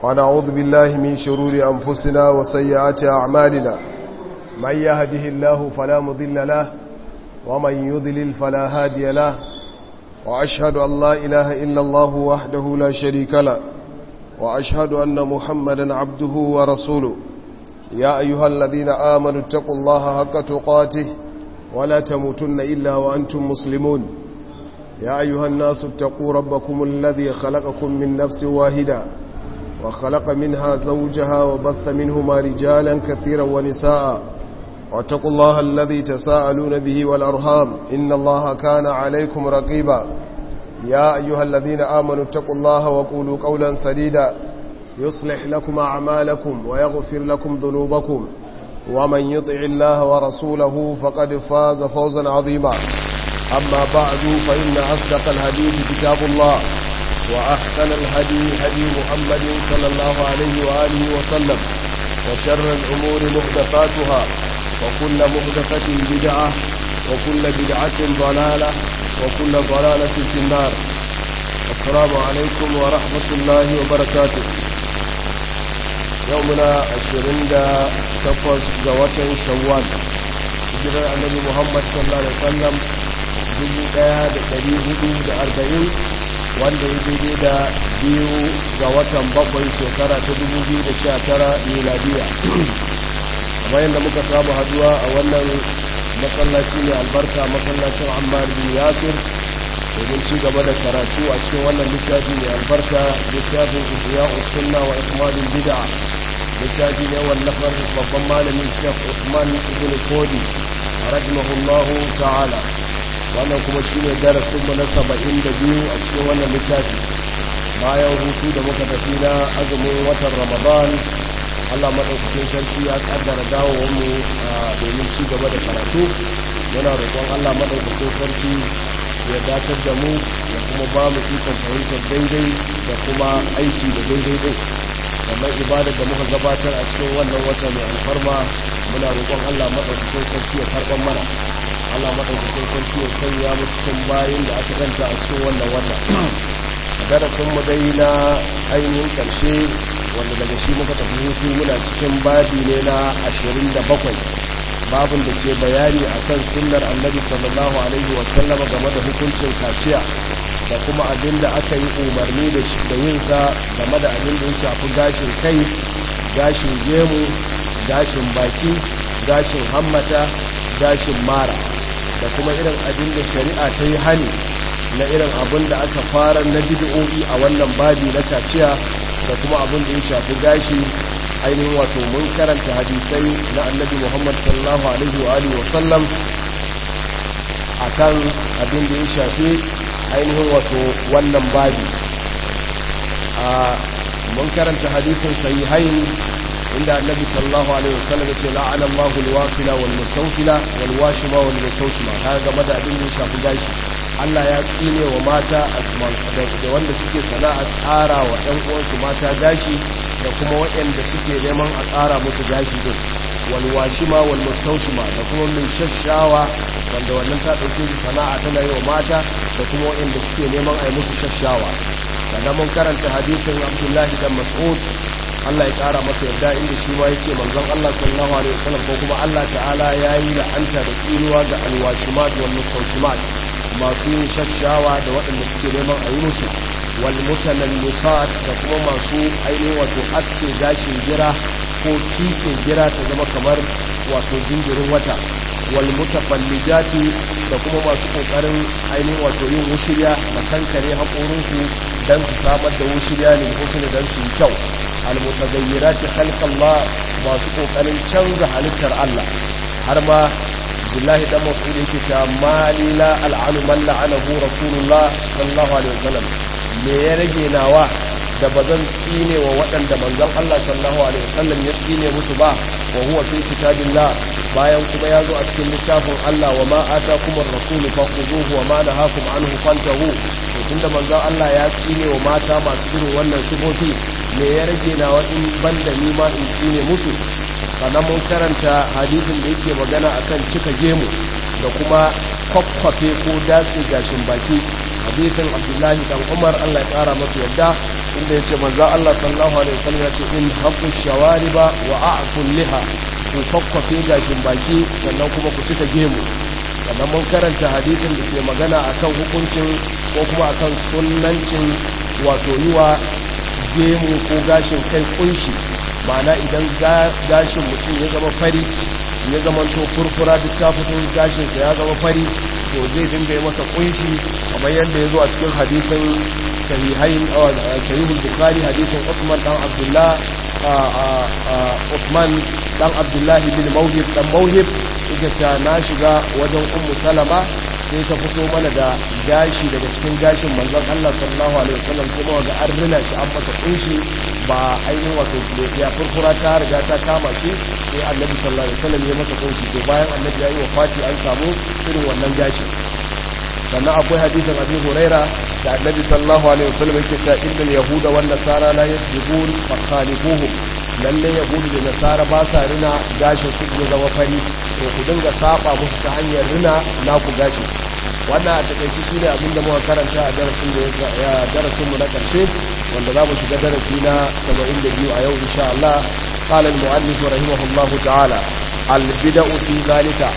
ونعوذ بالله من شرور أنفسنا وسيئات أعمالنا من يهده الله فلا مضل له ومن يضلل فلا هادي له وأشهد أن لا إله إلا الله وحده لا شريك له وأشهد أن محمدا عبده ورسوله يا أيها الذين آمنوا اتقوا الله حق تقاته ولا تموتن إلا وأنتم مسلمون يا أيها الناس اتقوا ربكم الذي خلقكم من نفس واحدة وخلق منها زوجها وبث منهما رجالا كثيرا ونساء واتقوا الله الذي تساءلون به والأرهام إن الله كان عليكم رقيبا يا أيها الذين آمنوا اتقوا الله وقولوا قولا سديدا يصلح لكم أعمالكم ويغفر لكم ذنوبكم ومن يطع الله ورسوله فقد فاز فوزا عظيما أما بعد فإن أصدق الحديث كتاب الله وأحسن الهدي هدي محمد صلى الله عليه وآله وسلم وشر الأمور محدثاتها وكل محدثة بدعة وكل بدعة ضلالة وكل ضلالة في النار السلام عليكم ورحمة الله وبركاته يومنا عشرين دا تقوز جوات شوال hijirar annabi muhammad sallallahu alaihi wasallam 1440 wanda ya daidai da biyu ga watan bakwai shekara ta 2019 miladiya kamar yadda muka samu haduwa a wannan masallaci ne albarka masallacin ammar bin yasir domin ci gaba da karatu a cikin wannan littafi mai albarka littafin ihya sunna wa ikmalul bid'a littafi ne wallafar babban malamin shekh usman ibn kodi rahimahullahu ta'ala wannan kuma shine darasin mu na 72 a cikin wannan littafi bayan hutu da muka tafi na azumin watan ramadan Allah maɗaukakin sarki ya ƙaddara dawowar mu domin ci gaba da karatu yana roƙon Allah maɗaukakin sarki ya datar da mu ya kuma ba mu ikon fahimtar daidai da kuma aiki da daidai din sannan ibadar da muka gabatar a cikin wannan wata mai alfarma muna roƙon Allah maɗaukakin sarki ya karɓar mana Allah maɗaukakin sarki ya sanya mu cikin bayin da aka ganta a cikin wannan wata darasin mu dai na ainihin ƙarshe wanda daga shi muka tafi hutu muna cikin babi ne na 27 babin da ke bayani akan sunnar annabi sallallahu alaihi wasallam game da hukuncin kaciya da kuma abin da aka yi umarni da shi da yin sa game da abin da ya shafi gashin kai gashin gemu gashin baki gashin hammata gashin mara da kuma irin abin da shari'a ta yi hani na irin abin da aka fara na bid'o'i a wannan babi na kaciya da kuma abin da ya shafi gashi ainihin wato mun karanta hadisai na annabi muhammad sallallahu alaihi wa alihi wasallam a kan abin da ya shafi ainihin wato wannan babi a mun karanta hadisin sahihain inda annabi sallallahu alaihi wasallam yace la'ana Allahu al-wasila wal mustawfila wal washima wal mustawshima kaga game da abin da ya shafi gashi Allah ya tsine wa mata da wanda suke sana'a tsara wa ɗan uwansu mata gashi da kuma waɗanda suke neman a tsara musu gashi din walwashima wal mustawshima da kuma min shashawa wanda wannan ta dauke shi sana'a tana yi wa mata da kuma waɗanda suke neman a yi musu shashawa sannan mun karanta hadisin Abdullahi dan Mas'ud Allah ya kara masa yarda inda shi ma yace manzon Allah sallallahu alaihi wasallam ko kuma Allah ta'ala yayi la'anta da tsinuwa ga alwashimat wal mustawshimat masu yin shashawa da waɗanda suke neman a yi musu wal mutanallisat da kuma masu ainihin wato aske gashin gira ko kike gira ta zama kamar wato jinjirin wata wal mutafallijati da kuma masu kokarin ainihin wato yin wushirya da kankare haƙorinsu dan su samar da wushirya ne husni dan su yi kyau al mutagayyirati khalqallah masu kokarin canza halittar Allah har ma Abdullahi dan Mas'ud yake cewa mali la al'anu man la'anahu Rasulullah sallallahu alaihi wasallam me ya rage nawa da bazan tsine wa waɗanda manzon Allah sallallahu alaihi wasallam ya tsine musu ba wa huwa fi kitabillah bayan kuma ya zo a cikin littafin Allah wa ma atakum ar-rasul fakhuduhu wa ma nahakum anhu fantahu to tunda manzon Allah ya tsine wa mata masu irin wannan sifofi me ya rage nawa in banda ni ma in tsine musu sannan mun karanta hadisin da yake magana akan cika gemu da kuma kwakwafe ko datse gashin baki hadisin abdullahi dan umar allah ya kara masa yadda inda ya ce manzo Allah sallallahu alaihi wasallam ya ce in haqqu shawariba wa a'ful liha ku fakkafe gashin baki sannan kuma ku cika gemu sannan mun karanta hadisin da ke magana akan hukuncin ko kuma akan sunnancin wato yiwa gemu ko gashin kai kunshi ma'ana idan gashin mutum ya zama fari ya zama to furfura duk ta fito gashinsa ya zama fari to zai dinga yi masa kunshi kamar yadda ya zo a cikin hadisin sahihain sahihul bukhari hadisin Uthman dan Abdullah Uthman dan Abdullah bin Mawhib dan Mawhib yake ta na shiga wajen Ummu Salama sai ta fito mana da gashi daga cikin gashin manzon Allah sallallahu alaihi wasallam sai mawa ga an rina shi an masa kunshi ba ainihin wato ya furfura ta riga ta kama shi sai annabi sallallahu alaihi wasallam ya masa kunshi to bayan annabi ya yi wafati an samu irin wannan gashin sannan akwai hadisin abi huraira da annabi sallallahu alaihi wasallam yake cewa innal yahuda wan nasara la yasjudun fakhalifuhum lalle yahudu da nasara ba sa rina gashin su ne zama fari to ku dinga saba musu ta hanyar rina naku gashi wannan a takaice shine abin da muka karanta a darasin da ya darasin mu na karshe wanda za mu shiga darasi na 72 a yau insha Allah qala al-mu'allif rahimahullahu ta'ala al-bid'u fi zalika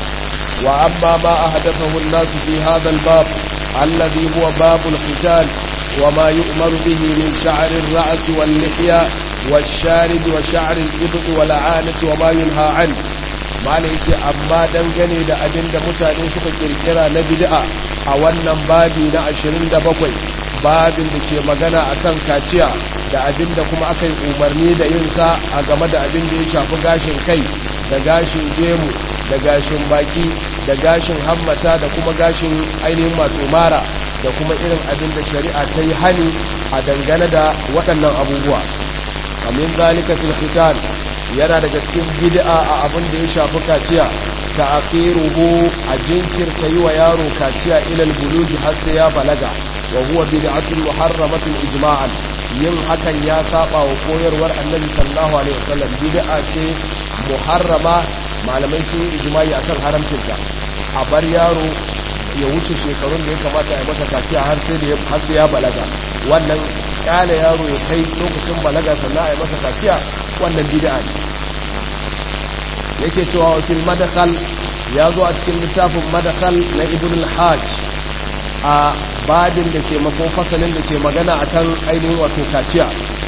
وأما ما أحدثه الناس في هذا الباب الذي هو باب الختان وما يؤمر به من شعر الرأس واللحية والشارب وشعر الإبط والعانة وما ينهى عنه ما ليس أما دنغني دا أبن دا متاني سكا كركرا نبدأ أولا بابي نا أشرين دا بقوي babin da ke magana akan kaciya da abin da kuma aka yi umarni da yinsa a game da abin da ya shafi gashin kai da gashin gemu da gashin baki da gashin hammata da kuma gashin ainihin masu mara da kuma irin abin da shari'a ta yi hani a dangane da waɗannan abubuwa amin zalika fil khitan yana daga cikin bid'a a abin da ya shafi kaciya ta akhiruhu a jinkirta yi wa yaro kaciya ilal bulugi har sai ya balaga wa huwa bid'atun muharramatun ijma'an yin hakan ya saba wa koyarwar annabi sallallahu alaihi wasallam bid'a ce muharrama malamai sun yi ijma'i akan haramcinta a bar yaro ya wuce shekarun da ya kamata ya masa kaciya har sai da har sai ya balaga wannan kyale yaro ya kai lokacin balaga sannan a yi masa kaciya wannan bid'a ne yake cewa wa fil madkhal ya zo a cikin littafin madkhal na ibn al-hajj a babin da ke makon fasalin da ke magana akan ainihin wato kaciya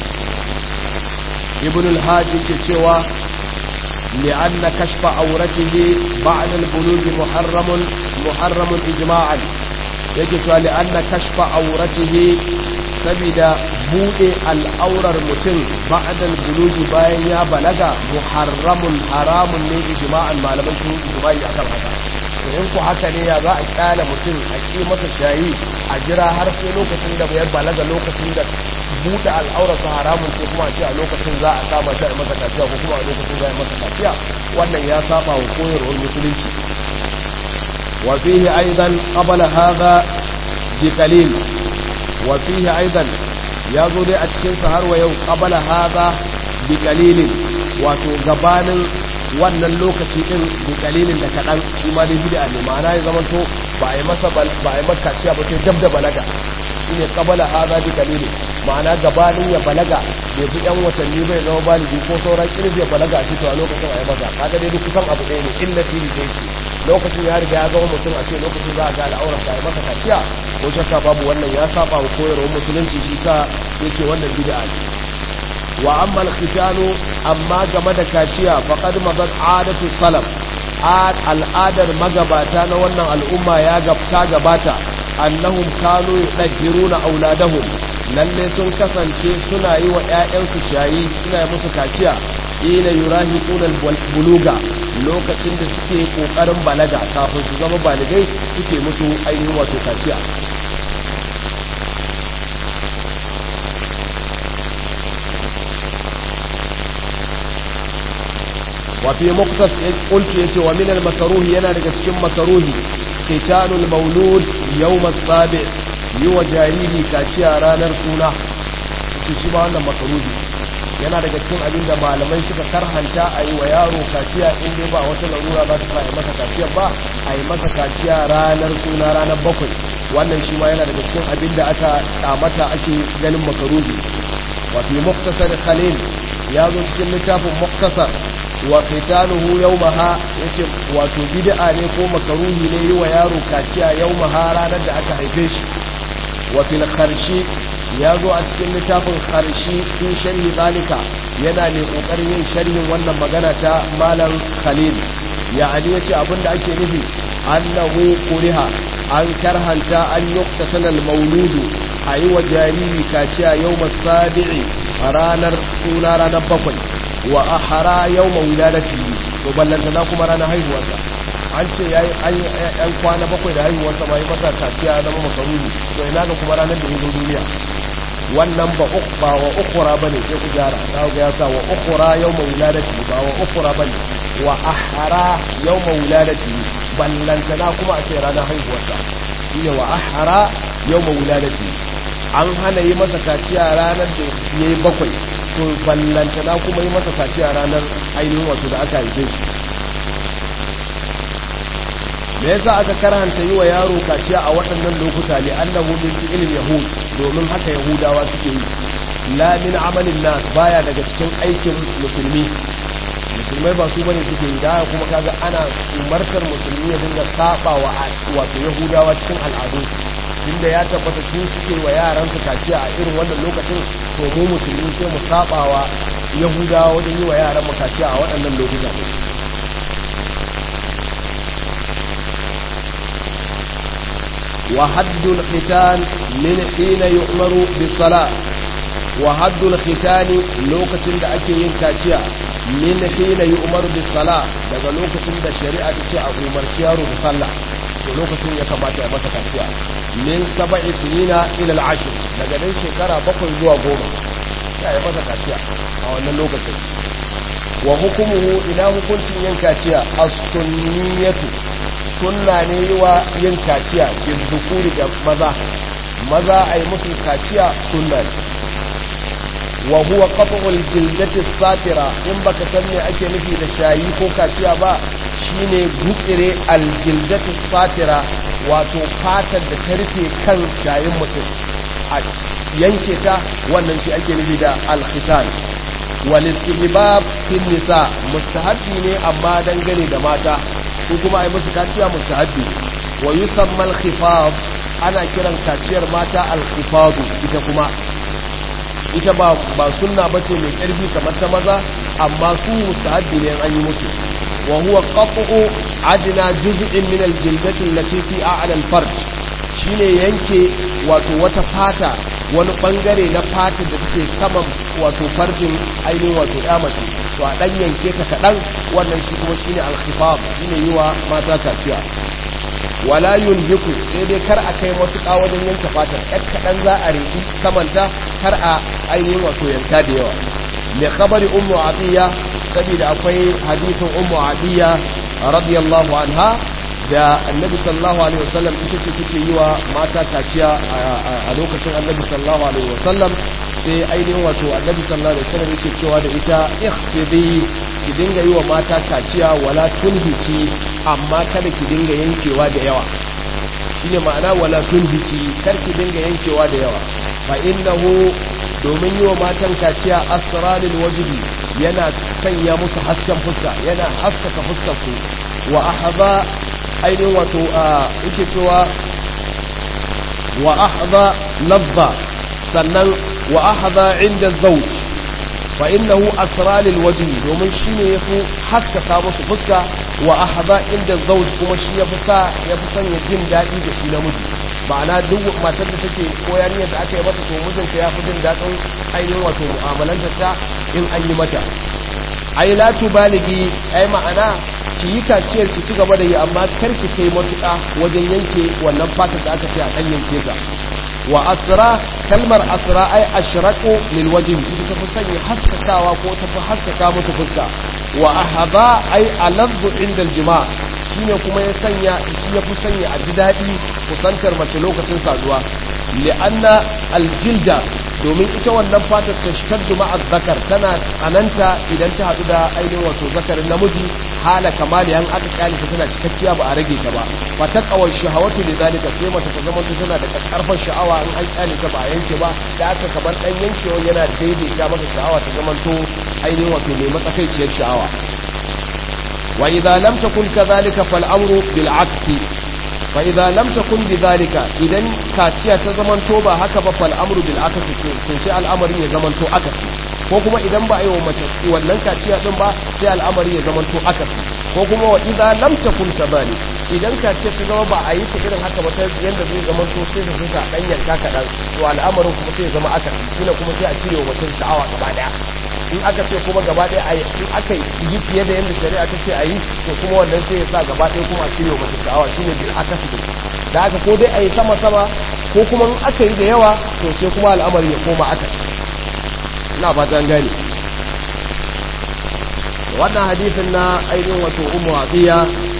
ibn al-hajj yake cewa li'anna kashfa auratihi ba'da al-bulugh muharramun muharramun ijma'an yake cewa li'anna kashfa auratihi sabida bude al'aurar mutum ba'da al-bulugh bayan ya balaga muharramun haramun ne ijma'an malaman sun ijma'i akan haka in ku haka ne ya za a kyala mutum a ƙi masa shayi a jira har sai lokacin da ya balaga lokacin da buɗe al'aurarsa haramun ko kuma a ce a lokacin za a kama shi a masa kaciya ko kuma a lokacin za a masa kaciya wannan ya saba wa koyarwar musulunci wa fihi aidan qabla hadha bi qalil wa fihi aidan ya zo dai a cikin sa har wa yau qabla hadha bi qalilin wato gabanin wannan lokaci din da dalilin da kaɗan shi ma dai bid'a ne ma'ana ya zama to ba a yi masa ba a yi maka ciya ba sai dab da balaga shine qabala hadha bi dalili ma'ana gabanin ya balaga bai fi yan watanni bai zama baligi ko sauran irin zai balaga a cikin a lokacin a yi masa kaga dai duk kusan abu ɗaya ne illa fili dai ce lokacin ya riga ya zama mutum a ce lokacin za a ga al'aurar sa yi masa kaciya ko shakka babu wannan ya saba wa koyarwar musulunci shi sa yace wannan bid'a ne wa amma al-khitanu amma game da kaciya faqad madat adatu salaf al'adar magabata na wannan al'umma ya gabta gabata annahum kanu yudhiruna auladahum lalle sun kasance suna yi wa ƴaƴansu shayi suna yi musu kaciya ila yurahiquna buluga lokacin da suke kokarin balaga kafin su zama baligai suke musu ainihin wato kaciya وفي مقتص قلت يتي ومن المكروه ينا daga cikin makaruhi qitalul maulud yawm as-sabi yiwa jariri kaciya ranar suna shi shi ba wannan makaruhi yana daga cikin abin da malamai suka karhanta a yi wa yaro kaciya in dai ba wata larura za ta sa a yi masa kaciya ba a yi masa kaciya ranar suna ranar bakwai wannan shi ma yana daga cikin abin da aka kamata ake ganin makaruhi wa fi muktasar khalil ya zo cikin littafin muktasar wa qitaluhu yawmaha yace wato bid'a ne ko makaruhi ne yi wa yaro kaciya yawmaha ranar da aka haife shi wa fil kharshi ya zo a cikin littafin kharshi fi sharhi zalika yana ne kokarin yin sharhin wannan magana ta malam khalil ya'ani yace abinda ake nufi annahu kuriha an karhanta an yuqtatana al-mauludu ayi wa jariri kaciya yawmas sabi'i ranar suna ranar bakwai wa ahara yawma wiladatihi to ballanta na kuma ranar haihuwarsa an ce yayi an kwana bakwai da haihuwarsa ma yi masa kaciya zama makaruni to ina ga kuma ranar da ya zo duniya wannan ba ba wa ukhra bane sai ku gyara za ga ya sa wa ukhra yawma wiladati ba wa ukhra bane wa ahara yawma wiladati ballantana kuma a ce ranar haihuwarsa shine wa ahara yawma wiladati an hana yi masa kaciya ranar da yayi bakwai to ballantana kuma yi masa kaciya ranar ainihin wato da aka haife shi me yasa aka karhanta yi wa yaro kaciya a waɗannan lokuta ne annahu min fi'il yahud domin haka yahudawa suke yi la min amalin nas baya daga cikin aikin musulmi musulmai ba su bane suke yi da kuma kaga ana umartar musulmi ya dinga saba wa wato yahudawa cikin al'adu inda ya tabbata su suke wa yaran su kaciya a irin wannan lokacin to mu musulmi sai mu saba wa yahudawa wajen yi wa yaran mu kaciya a waɗannan lokuta وحد الختان من حين يؤمر بالصلاة وحد الختان لوكتين da ake yin kaciya min hina yu'maru bis sala daga lokacin da shari'a ta ce a umarci yaro da sallah to lokacin ya kamata ya masa kaciya min sab'i sinina ila al-ashr daga dan shekara bakwai zuwa goma ya yi masa kaciya a wannan lokacin wa hukumuhu ila hukuncin yin kaciya as-sunniyatu sunna ne wa yin kaciya bin dukuri da maza maza a yi musu kaciya sunna ne wa huwa qat'ul jildati satira in baka san me ake nufi da shayi ko kaciya ba shine gukire aljildati satira wato fatar da ta rufe kan shayin mutum a yanke ta wannan shi ake nufi da alkhitan wal istihbab fil nisa mustahabbi ne amma dangane da mata ko kuma ai musu kaciya mustahabbi wa yusamma al-khifaf ana kiran kaciyar mata al-khifad ita kuma ita ba ba sunna bace mai karfi kamar ta maza amma su mustahabbi ne an yi musu wa huwa qat'u adna juz'in min al-jildati allati fi a'la al-farj shine yanke wato wata fata wani bangare na fata da take saman wato farjin ainihin wato mace to a dan yanke ta kadan wannan shi kuma shine al-khifaf shine yiwa mata kaciya wala yunhiku sai dai kar a kai matuƙa wajen yanke fatar ɗan kaɗan za a riki samanta kar a ainihin wato yanka da yawa mai khabari ummu atiya saboda akwai hadisin ummu atiya radiyallahu anha da annabi sallallahu alaihi wasallam ita ce take yi wa mata kaciya a lokacin annabi sallallahu alaihi wasallam sai ainihin wato annabi sallallahu alaihi wasallam yake cewa da ita ikhfidi ki dinga yi wa mata kaciya wala tunhiki amma kada ki dinga yankewa da yawa shine ma'ana wala tunhiki kar ki dinga yankewa da yawa fa innahu domin yi wa matan kaciya asrarul wajhi yana sanya musu hasken fuska yana haskaka fuskar su wa ahza ainihin wato yake cewa wa ahza labba sannan wa ahza inda zawj fa innahu asralil wajhi domin shine yafi haskaka musu fuska wa ahza inda zawj kuma shi yafi sa yafi sanya jin dadi da shi namiji ma'ana duk matar da take ko yarinyar da aka yi mata to mijinta ya fi jin dadin ainihin wato mu'amalantar ta in an yi mata ai la tubaligi ai ma'ana ki yi kaciyar ki ci gaba da yi amma kar ki kai matuƙa wajen yanke wannan fatar da aka ce a kan yanke ta wa asra kalmar asra ai ashraqu lil wajhi ita ta fi sanya haskakawa ko ta fi haskaka musu fuska wa ahaba ai alazzu inda aljima shine kuma ya sanya shi ya fi sanya a ji daɗi kusantar mace lokacin saduwa li'anna aljilda domin ita wannan fatar ta shaddu ma'a zakar tana tsananta idan ta haɗu da ainihin wato zakarin namiji hala kamali an aka kyale ta tana cikakkiya ba a rage ta ba fa taqawal shahawatu lidhalika sai mata ta zama ta tana da karfar sha'awa in an kyale ta ba a yanke ba da aka kamar dan yankewa yana daidaita maka sha'awa ta zama to ainihin wato mai matsakaiciyar sha'awa wa idza lam takun kadhalika fal amru bil aksi fa idza lam takun bidhalika idan kaciya ta zaman to ba haka ba fal amru bil aksi to sai al'amarin ya zaman to akasi ko kuma idan ba a yi wa mace wannan kaciya din ba sai al'amari ya zama to akasi ko kuma wa idan lam takun kadhalik idan kaciya ta zama ba a yi ta irin haka ba ta yanda zai zama to sai da suka dan yanka kadan to al'amarin kuma sai ya zama akasi kila kuma sai a cire wa mutum sha'awa gaba daya in aka ce kuma gaba daya a in aka yi fiye da yanda shari'a ta ce a yi to kuma wannan sai ya sa gaba daya kuma a cire wa mutum sha'awa shine bil akasi da haka ko dai a yi sama sama ko kuma in aka yi da yawa to sai kuma al'amari ya koma akasi ina fatan gani wannan hadithin na ainihin wato umu abiya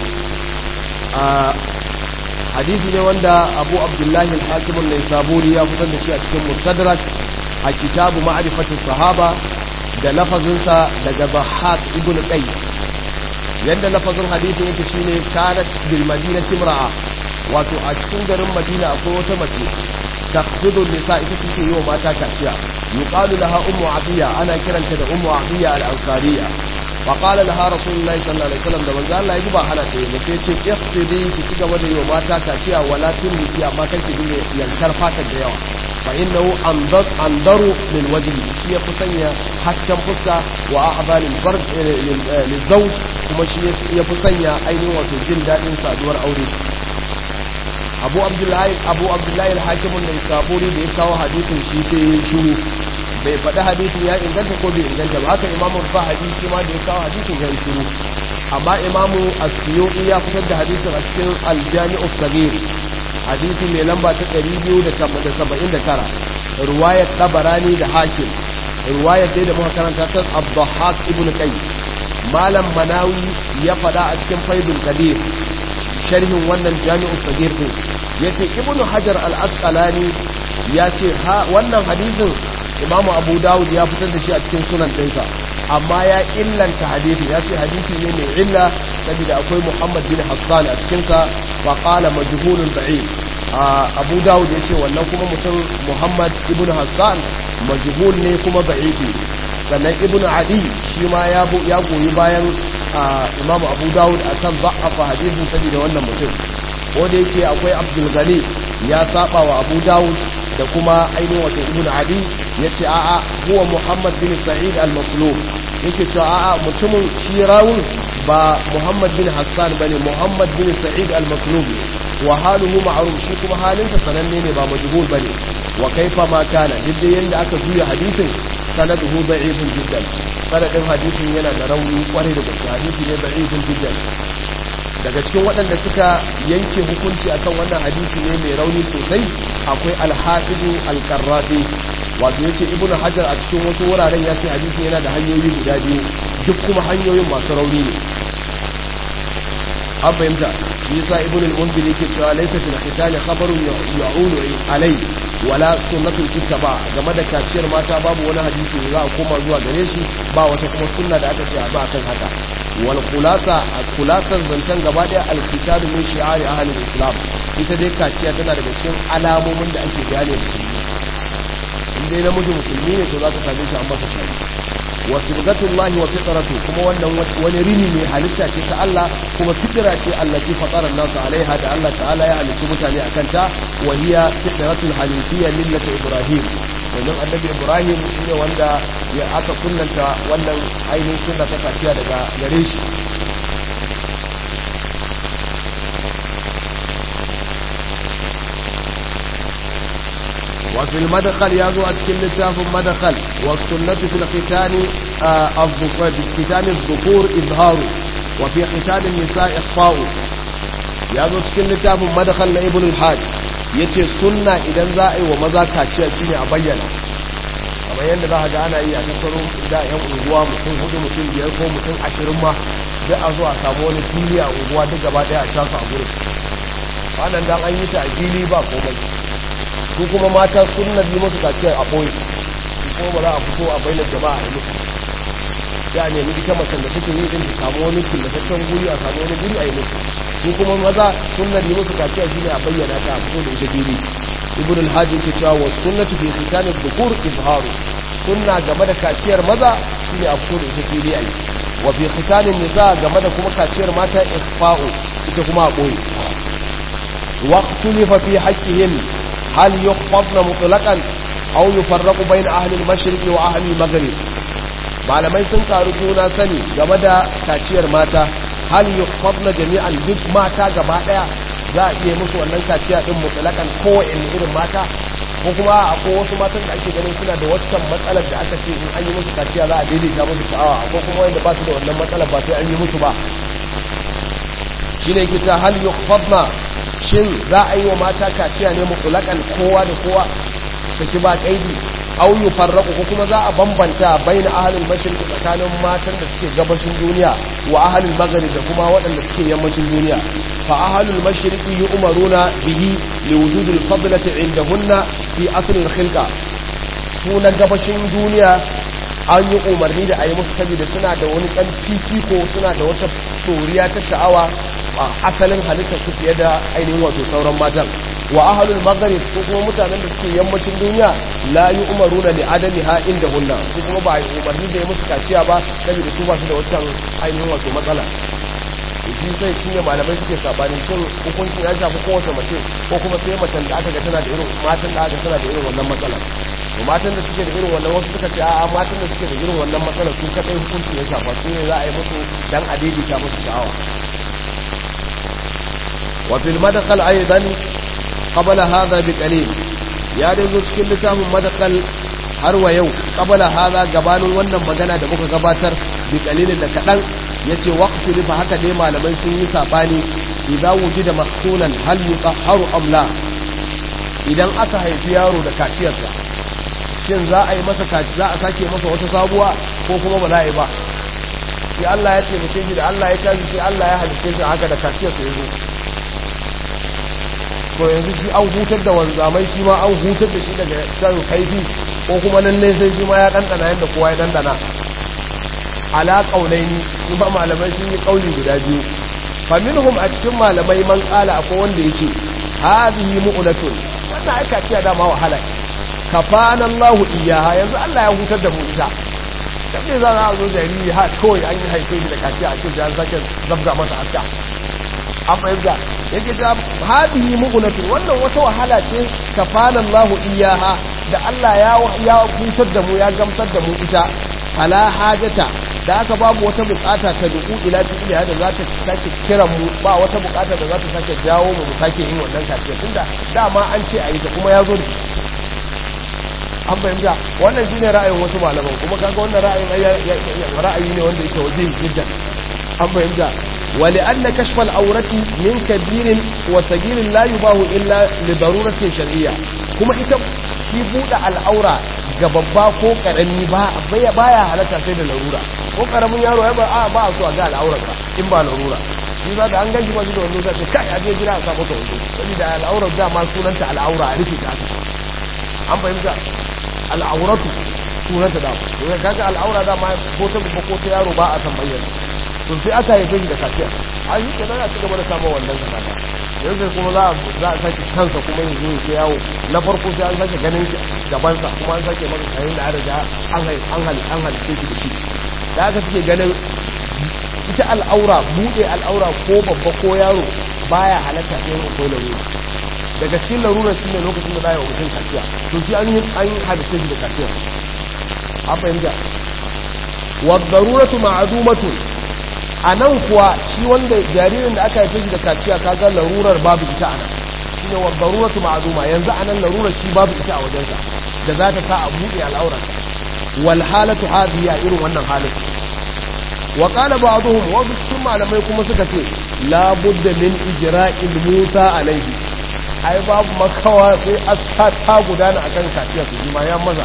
a hadithi ne wanda abu abdullahi al-hakimun na saburi ya fitar da shi a cikin mustadrak a kitabu ma'arifatin sahaba da lafazinsa daga bahak ibn qay yadda lafazin hadithin yake shine kanat bil madinati imra'a wato a cikin garin madina akwai wata mace تخفض النساء تسكي يوم ما تاكاسيا يقال لها أم عطية أنا كرنت أم عطية الأنصارية فقال لها رسول الله صلى الله عليه وسلم ده قال لا يجب حالة لكي اقتدي تسكي ودي يوم ما تاكاسيا ولا تنسي أما كنت دي ينكر فاتك ديوا فإنه أنظر, أنظر للوجه شيء فسنيا حسكم فسا وأعضى للبرد للزوج كما شيء يفسنيا أين وتجل دائم سادور أوري abu abdullahi abu abdullahi al-hakimun da saburi da ya kawo hadisin shi sai ya shiru bai faɗi hadisin ya inganta ko bai inganta ba haka imamu fahadi shi ma da ya kawo hadisin ya shiru amma imamu as-suyuti ya fitar da hadisin a cikin al-jami'u sagir hadisi mai lamba ta 279 ruwayat tabarani da hakim ruwayat dai da muka karanta ta abdahak ibn qais malam manawi ya faɗa a cikin faidul qadir sharhin wannan jami'u sagir din yace ibnu hajar al-asqalani yace ha wannan hadisin imamu abu dawud ya fitar da shi a cikin sunan ɗinsa amma ya illanta hadisi ya ce hadisi ne mai illa saboda akwai muhammad bin hassan a cikinsa wa qala majhulun ba'id abu dawud ya ce wannan kuma mutum muhammad ibn hassan majhul ne kuma ba'ifi sannan ibn adi shi ma ya goyi bayan imamu abu dawud a kan za'afa hadisin saboda wannan mutum ko da yake akwai abdul gani ya saba wa abu dawud da kuma ainihin wato ibn adi ya ce a'a huwa muhammad bin sa'id al-maslum yake cewa a'a mutumin shi rawun ba muhammad bin hassan bane muhammad bin sa'id al-maslum wa haluhu ma'ruf shi kuma halinsa sananne ne ba majhul bane wa kaifa ma kana duk yanda aka juya hadisin sanaduhu da'ifun jiddan sanadin hadisin yana da rauni kwarai da gaske hadisi ne da'ifun jiddan daga cikin waɗanda suka yanke hukunci akan wannan hadisi ne mai rauni sosai akwai alhafidu alkarrafi wato yace ibnu hajar a cikin wasu wuraren ya ce hadisi yana da hanyoyi guda biyu duk kuma hanyoyin masu rauni ne an fahimta shi yasa ibnu al-munzir yake cewa laysa fil khitani khabarun ya'ulu alai wala sunnatul kittaba game da kaciyar mata babu wani hadisi da za a koma zuwa gare shi ba wata kuma sunna da aka ce a ba kan haka wal khulasa khulasar zancen gaba daya al-kitabu min shi'ari ahli islam ita dai kaciya tana daga cikin alamomin da ake gane musulmi in dai namiji musulmi ne to za ka same shi an masa shari wa sibgatullahi wa fitratu kuma wannan wani rini ne halitta ce ta Allah kuma fitra ce Allah ce fatara nasu alaiha da Allah ta'ala ya halicci mutane akan ta wa hiya fitratul hanifiyya millati ibrahim domin annabi ibrahim shine wanda ya aka kunnanta wannan ainihin sunna ta kaciya daga gare shi وفي المدخل يازو أشكل لتاف مدخل والسنة في الختان الذكور في ختان الذكور إظهار وفي ختان النساء إخفاء يازو أشكل لتاف مدخل لابن الحاج yace sunna idan za a yi wa maza kaciya shine a bayyana kamar yadda za a ga ana yi a tattaro da yan unguwa mutum hudu mutum biyar ko mutum ashirin ma duk a zo a samu wani fili a unguwa duk gaba daya a shafa a gurin wannan dan an yi ta a fili ba komai su kuma mata sunna bi musu kaciya a ɓoye ko ba za a fito a bainar jama'a a musu ya nemi ita macen da take yi din ta samu wani killataccen guri a samu wani guri a yi musu su kuma maza sunnar yi musu kaciya shine a bayyana ta a fito da ita fili ibn al-hajji ke cewa wa sunnatu fi khitanid dhukur izharu sunna game da kaciyar maza shine a fito da ita fili ayi wa fi khitanin nisa game da kuma kaciyar mata ifa'u ita kuma a boye wa ikhtalafa fi haqqihin hal yukhfadna mutlaqan aw yufarraqu bayna ahli al-mashriq wa ahli al-maghrib malamai sun karu juna sani game da kaciyar mata hal yukhfadna jami'an duk mata gaba daya za a iya musu wannan kaciya din mutlaqan kowanne irin mata ko kuma akwai wasu matan da ake ganin suna da waccan matsalar da aka ce in an yi musu kaciya za a daidaita musu sha'awa ko kuma wanda ba su da wannan matsalar ba sai an yi musu ba shine yake ta hal yukhfadna shin za a yi wa mata kaciya ne mutlaqan kowa da kowa saki ba kaidi au yufarraqu ko kuma za a bambanta baina ahlul mashriq tsakanin matan da suke gabashin duniya wa ahlul maghrib da kuma waɗanda suke yammacin duniya fa ahlul mashriq yu'maruna bihi liwujudil fadlati indahunna fi asl al-khilqa su na gabashin duniya an yi umarni da a yi musu saboda suna da wani ɗan fifiko suna da wata tsoriya ta sha'awa a asalin halittar su fiye da ainihin wato sauran matan wa ahalul maghrib ko kuma mutanen da suke yammacin duniya la yi umaruna li adami ha inda hunna su kuma ba yi umarni da ya musu kaciya ba saboda su ba su da wancan ainihin wato matsala shi sai shi ne malamai suke sabani shin hukuncin ya shafi kowace mace ko kuma sai macen da aka ga tana da irin matan da aka tana da irin wannan matsala to matan da suke da irin wannan wasu suka ce a'a matan da suke da irin wannan matsala su kadai hukuncin ya shafa su ne za a yi musu dan a daidaita musu sha'awa wa fil madkhal aidan qabla hadha bi qalil ya dai zo cikin littafin madkhal har wa yau qabla hadha gabanin wannan magana da muka gabatar bi qalilin da kadan yace waqtu lifa haka dai malamai sun yi sabani idza wujida mahsulan hal yutahharu am la idan aka haifi yaro da kaciyarsa shin za a yi masa kaci za a sake masa wata sabuwa ko kuma ba za a yi ba sai Allah ya ce mutum shi da Allah ya tashi sai Allah ya halitta shi haka da kaciyarsa yazo to yanzu shi an hutar da wanzamai shi ma an hutar da shi daga shan kaifi ko kuma lalle sai shi ma ya dandana yadda kowa ya dandana ala qaulaini kuma malamai sun yi kauli guda biyu fa minhum a cikin malamai man qala akwai wanda yace hadhihi mu'latun wannan aika ce da ma wahala kafana Allah iyaha yanzu Allah ya hutar da mu ita dan me za a zo jariri ha kawai an yi haife shi da kaciya a cikin jan sake zabga masa hatta an fahimta yake ta hadihi mu'unatun wannan wata wahala ce kafana Allah iyaha da Allah ya ya hutar da mu ya gamsar da mu ita fala hajata da aka babu wata bukata ta duku ila fi'liha da za ta sake kiran mu ba wata bukata da za ta sake jawo mu mu sake yin wannan kaciya tunda dama an ce a yi ta kuma ya zo da an fahimta wannan shine ra'ayin wasu malaman kuma kaga wannan ra'ayin ra'ayi ne wanda yake waje jiddan an fahimta wali anna kashfal aurati min kabirin wa sagirin la yubahu illa li daruratin shar'iyya kuma ita shi buɗe al'aura ga babba ko karami ba baya halatta sai da larura ko karamin yaro ya ba a ba so a ga al'aurarsa in ba larura shi za da an ganji ba shi da wando sai ce kai a je gida a sa masa wando saboda al'aurar dama sunanta al'aura a rufe ta an fahimta al'auratu sunanta da to ya kaga al'aura da ma ko ta babba ko ta yaro ba a san bayyana to sai aka haife shi da kaciya a yi kenan a cigaba da samun wannan zakata yanzu kuma za a za a sake kansa kuma yanzu ya ce yawo na farko sai an sake ganin shi gabansa kuma an sake masa kayan da an riga an hal an hal an halice shi da shi da aka suke ganin ita al'aura buɗe al'aura ko babba ko yaro baya halatta sai yin ko larura daga cikin larurar shi ne lokacin da za a yi wa mutum kaciya to shi an yi an halice shi da kaciya an fahimta wa daruratu ma'adumatu a nan kuwa shi wanda jaririn da aka haife shi da kaciya kaga larurar babu ita a nan shi ne wa daruratu ma'aduma yanzu a nan larurar shi babu ita a wajensa da za ta sa a buɗe al'aurar wal halatu hadiya irin wannan halin wa qala ba'dhum wa cikin malamai kuma suka ce la budda min ijra'il musa alaihi ai babu makawa sai aska ta gudana akan kaciya su ma ya maza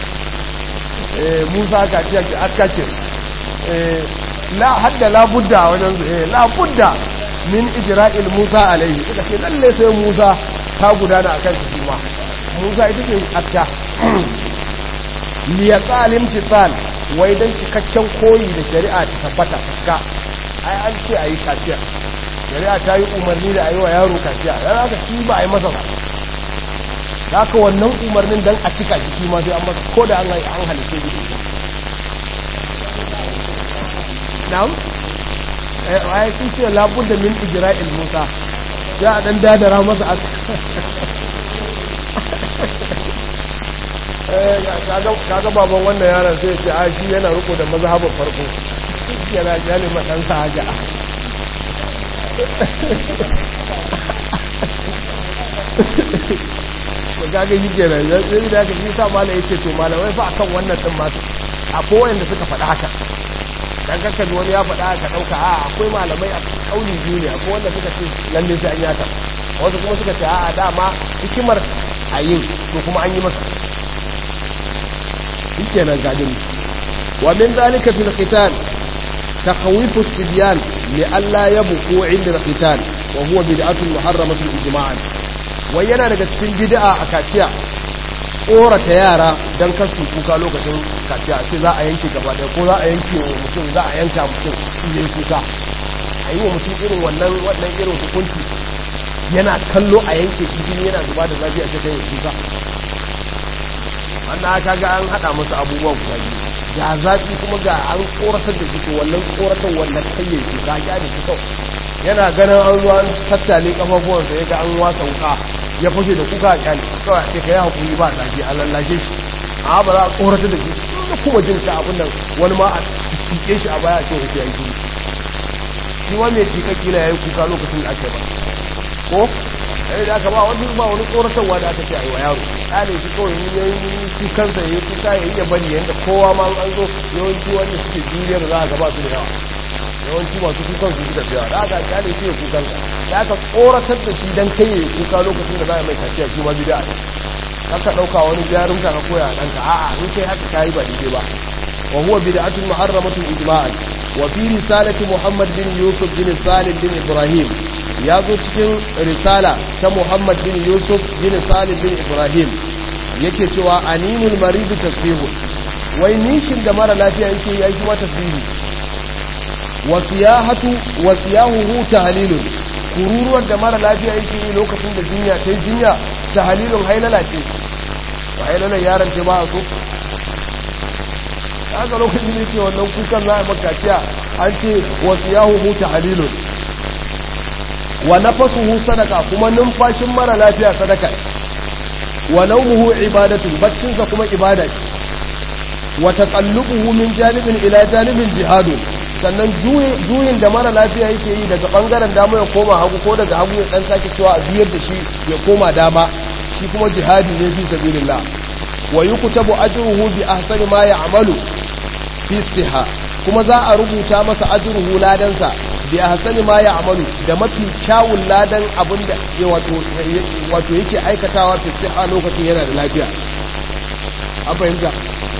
eh musa kaciya ce aska ce eh la hadda la budda wajen eh la budda min ijra'il musa alaihi suka ce lalle sai musa ta gudana akan su ma musa ita ce aska liyatsal imtisal wai don cikakken koyi da shari'a ta tabbata fuska ai an ce a yi kaciya shari'a ta yi umarni da a yi wa yaro kaciya dan haka shi ba a yi masa ba da haka wannan umarnin don a cika shi ma sai an masa ko da an halitta shi na'am ai sun ce labudda min ijra'il musa ya a dan dadara masa a kaga baban wannan yaron sai ce a shi yana riko da mazhabin farko yana jali maɗansa haka da kaga yi kenan sai da aka yi sa mala ya ce to malamai fa akan wannan ɗin masu a kowai da suka faɗa haka dan kakkan wani ya faɗa ka ɗauka a akwai malamai a ƙauni biyu ne akwai wanda suka ce lalle sai an yaka wasu kuma suka ce a dama hikimar a yin to kuma an yi masa shike nan gadin wa min zalika fil qital takhawifu sibyan li alla yabqu inda al qital wa huwa bid'atun muharramatun ijma'an wai yana daga cikin bid'a a kaciya tsorata yara don kasu kuka lokacin kaciya ce za a yanke gaba daya ko za a yanke wa mutum za a yanka mutum shi ya yi kuka a yi wa mutum irin wannan wannan irin hukunci yana kallo a yanke shi jini yana zuba da zafi a cikin kuka wannan aka ga an haɗa masa abubuwa guda biyu ga zafi kuma ga an tsoratar da shi to wannan tsoratar wannan kayyar kuka ya da shi kawai yana ganin an zuwa an tattale kafafuwansa ya ga an wasa wuka ya fashe da kuka a kyali kawai ce ka yi hakuri ba zafi a lallashe shi a ba za a tsoratar da shi da kuma jin ta abin nan wani ma a cike shi a baya ce wuce yanki shi ma mai cika kila ya yi kuka lokacin da ake ba ko yayi da aka ba wani ba wani tsoratarwa da aka ce a yi wa yaro kyale shi kawai ya yi kukansa ya yi kuka ya yi ya bari yadda kowa ma an zo yawanci wanda suke juriyar za a gaba su da yawa yawanci masu kukan su suka fiya da aka kyale shi ya kukan da aka tsoratar da shi dan kai ya kuka lokacin da za a mai kaciya shi ma bida ne aka ɗauka wani jarin ka koya a ɗanka a'a in kai haka kayi ba daidai ba wa huwa bid'atun muharramatun ijma'an wa fi risalati muhammad bin yusuf bin salim bin ibrahim ya zo cikin risala ta muhammad bin yusuf bin salim bin ibrahim yake cewa aninul maridu tasbihu wai nishin da mara lafiya yake yi aiki ma tasbihu wasiyahatu wasiyahuhu tahlilun kururuwar da mara lafiya yake yi lokacin da jinya ta jinya tahlilun hailala ce wa hailalan yaron ce ba a so haka lokacin da yake wannan kukan za a makaciya an ce wasiyahuhu tahlilun wa nafasuhu sadaka kuma numfashin mara lafiya sadaka wa nawmuhu ibadatu baccinsa kuma ibada ce wa taqallubuhu min janibin ila janibin jihadun sannan juyin da mara lafiya yake yi daga bangaren dama ya koma hagu ko daga hagu ya dan sake cewa a biyar da shi ya koma dama shi kuma jihadi ne fi sabilillah wa yuktabu ajruhu bi ahsani ma ya'malu fi istiha kuma za a rubuta masa ajruhu ladansa bi ahsani ma ya'malu da mafi kyawun ladan abinda ya wato wato yake aikatawa fi istiha lokacin yana da lafiya an fahimta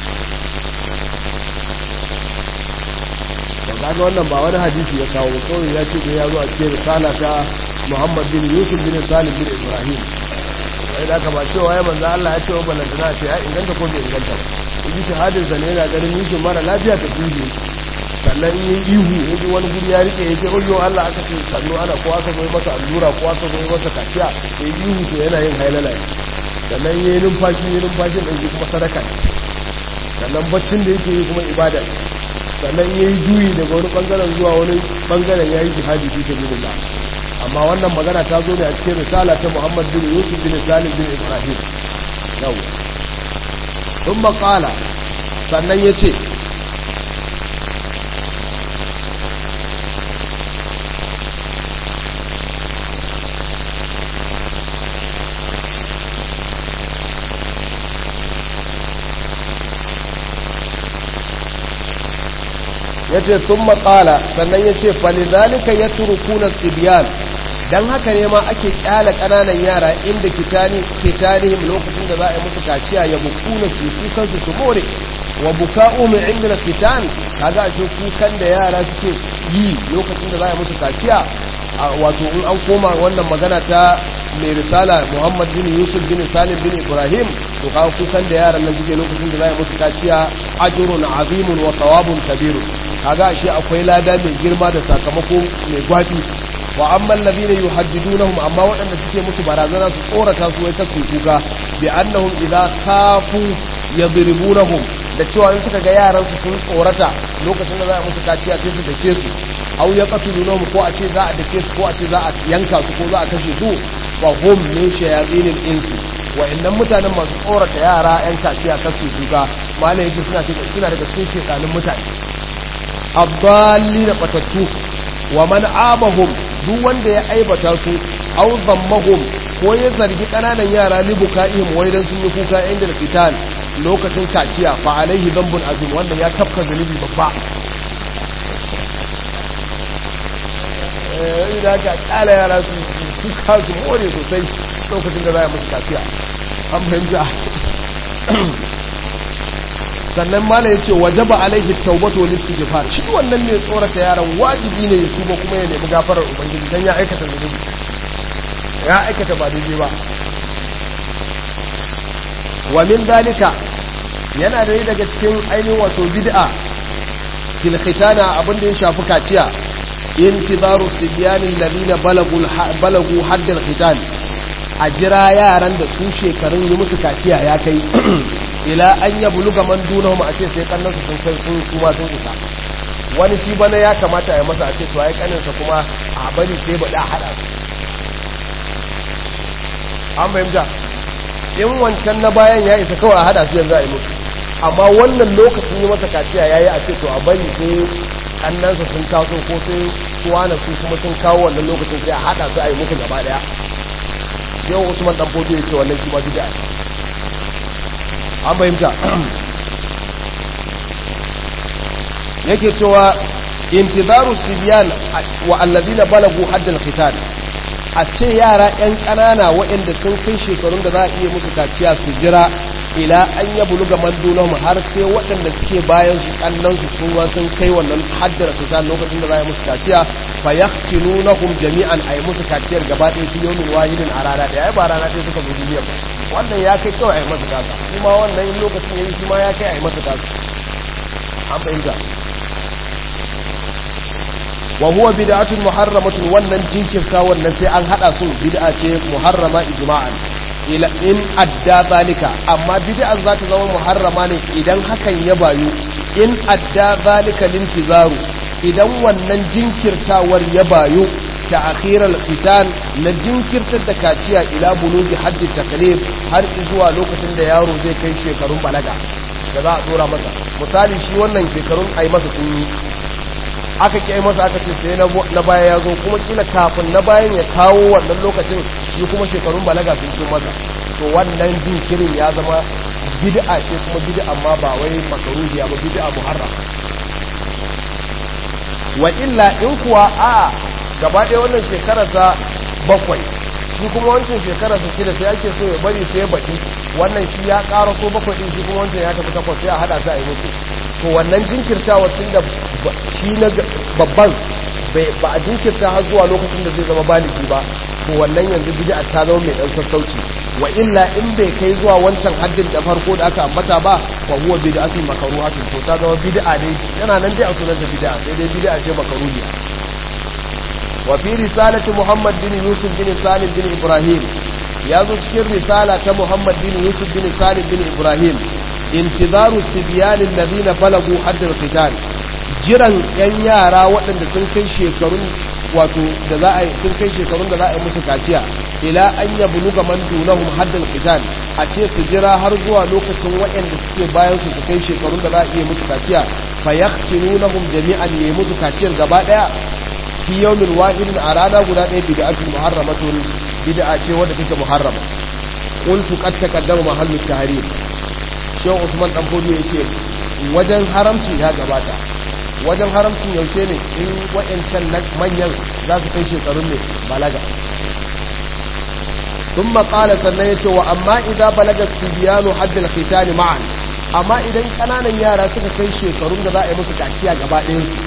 kaga wannan ba wani hadisi ya kawo kawai ya ce da ya zo a cikin risala ta Muhammad bin Yusuf bin Salim bin Ibrahim sai da aka ba cewa ya manzo Allah ya ce wa balantana ce ya inganta ko bai inganta ba yi shahadin sa ne yana ganin yushin mara lafiya ta dubi sannan in yi ihu ya ji wani guri ya rike ya ce oyo Allah aka ce sannu ana ko aka zo masa allura ko aka zo masa kaciya ya yi ihu to yana yin hailala sannan ya yi numfashi ya numfashin ɗauki kuma sadaka sannan baccin da yake yi kuma ibada sannan ya yi juyi daga wani bangaren zuwa wani bangaren ya yi jihadi fi sabilillah amma wannan magana ta zo ne a cikin risala ta Muhammad bin Yusuf bin Salim bin Ibrahim yau sun makala sannan ya ce ya ce sun matsala sannan ya ce falizalika ya turukuna tsibiyan don haka ne ma ake kyala ƙananan yara inda kitanihim lokacin da za a yi musu kaciya ya bukuna su kukansu su more wa buka'u min inda kitan kaga a kukan da yara suke yi lokacin da za a yi musu kaciya wato in an koma wannan magana ta mai risala muhammad bin yusuf bin salim bin ibrahim to kawo kukan da yaran nan suke lokacin da za a musu kaciya ajrun azimun wa thawabun kabirun kaga shi akwai lada mai girma da sakamako mai gwabi wa amma alladhina yuhaddidunahum amma waɗanda suke musu barazana su tsorata su wai kasu kuka bi annahum idza khafu yadribunahum da cewa in suka ga yaran su sun tsorata lokacin da za a musu kaciya sai su dake su aw yaqtulunahum ko a ce za a dake su ko a ce za a yanka su ko za a kashe su wa hum min shayatinil insi wa innan mutanen masu tsorata yara yan kaciya kasu kuka malai yace suna suna daga cikin shedanin mutane abdalli da batattu wa man abahum duk wanda ya aibata su aw zammahum ko ya zargi kananan yara libukaihim wai dan sun yi kuka inda da fitan lokacin kaciya fa alaihi dhanbun azim wanda ya tafka zunubi babba eh idan ka kala yara su kuka su more sosai lokacin da za a musu kaciya an fahimta sannan mala ya ce wajaba alaihi taubatu wal istighfar shi wannan mai tsorata yaran wajibi ne ya tuba kuma ya nemi gafarar ubangiji dan ya aikata zunubi ya aikata ba daidai ba wa min dalika yana da daga cikin ainihin wato bid'a fil khitana abinda ya shafi kaciya intizaru sibyanin ladina balagu balagu haddal khitan a jira yaran da su shekarun yi musu kaciya ya kai ila an ya buluga man dunahum a ce sai kannansu sun kai sun kuma sun isa wani shi bana ya kamata ya masa a ce to ai kaninsa kuma a bari sai ba da hada su an fahimta in wancan na bayan ya isa kawai a hada su yanzu a yi musu amma wannan lokacin yi masa kaciya ya yi a ce to a bari sai kannansa sun taso ko sai suwana su kuma sun kawo wannan lokacin sai a hada su a yi musu gaba daya yau usman dan fodo ya ce wannan shi ma bid'a an fahimta yake cewa intizaru sibyan wa allazina balagu haddal khitan a ce yara yan kanana waɗanda sun kai shekarun da za a iya musu kaciya su jira ila an ya buluga mandunahum har sai waɗanda suke bayan su kannan su kuma sun kai wannan haddal khitan lokacin da za a yi musu kaciya fa yaqtilunahum jami'an ay musu kaciyar gaba ɗaya fi yawmin wahidin a rana ɗaya ba rana ɗaya suka zo duniya ba wannan ya kai kawai a yi masa gasa kuma wannan in lokacin ya yi shi ma ya kai a yi masa gasa an fahimta wa huwa bid'atun muharramatun wannan jinkirta wannan sai an hada su bid'a ce muharrama ijma'an ila in adda zalika amma bid'an za ta zama muharrama ne idan hakan ya bayu in adda zalika lintizaru idan wannan jinkirtawar ya bayu تأخير الختان نجنكر تدكاتيا إلى بلوغ حد التكليف har zuwa lokacin da yaro zai kai shekarun balaga da za a tsora masa misali shi wannan shekarun ai masa sun yi aka ki masa aka ce sai na baya ya zo kuma kila kafin na bayan ya kawo wannan lokacin shi kuma shekarun balaga sun cin masa to wannan jinkirin ya zama bid'a ce kuma bid'a amma ba wai makaruhiya ba bid'a muharram wa illa in kuwa a gaba ɗaya wannan shekararsa bakwai shi kuma wancan shekararsa shida sai ake so ya bari sai baɗi wannan shi ya ƙara so bakwai ɗin shi kuma wancan ya tafi takwas sai a haɗa su a yi mutu to wannan jinkirtawa tun da shi na babban ba a jinkirta har zuwa lokacin da zai zama baliki ba to wannan yanzu bid'a ta zama mai ɗan sassauci wa illa in bai kai zuwa wancan haddin da farko da aka ambata ba fa huwa bid'atun makruhatun to ta zama bid'a dai yana nan dai a sunan da bid'a sai dai bid'a ce makruhiya وفي رسالة محمد بن يوسف بن سالم بن إبراهيم يذكر رسالة محمد بن يوسف بن سالم بن إبراهيم انتظار السبيان الذين بلغوا حد القتال jiran yan yara waɗanda sun kai shekarun wato da za a sun kai shekarun da za a yi musu kaciya ila an ya buluga man dunahum haddal qital a ce su jira har zuwa lokacin waɗanda suke bayan su su kai shekarun da za a iya musu kaciya fa yaqtinunahum jami'an yi musu kaciyar gaba daya fi yawmin wahidin a rana guda ɗaya bid'atun muharramatun bid'a ce wadda take muharrama qultu qad taqaddama mahallu tahrim shehu usman dan bodo yace wajen haramci ya gabata wajen haramcin yaushe ne in wayancan manyan za su kai shekarun ne balaga ثم قال sannan yace wa amma idza balaga sibyanu haddal khitani ma'an amma idan kananan yara suka kai shekarun da za a yi musu kaciya gaba ɗayan su